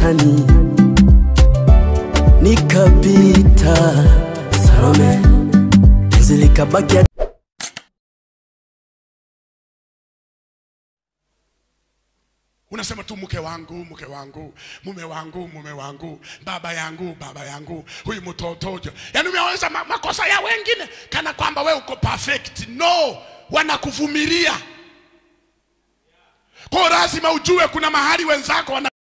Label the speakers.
Speaker 1: maishani, nikapita Salome, penzi likabaki
Speaker 2: unasema tu mke wangu mke wangu mume wangu mume wangu baba yangu baba yangu huyu mtoto yaani umeonyesha ma makosa ya wengine kana kwamba we uko perfect no wanakuvumilia kwa lazima ujue kuna mahali wenzako wana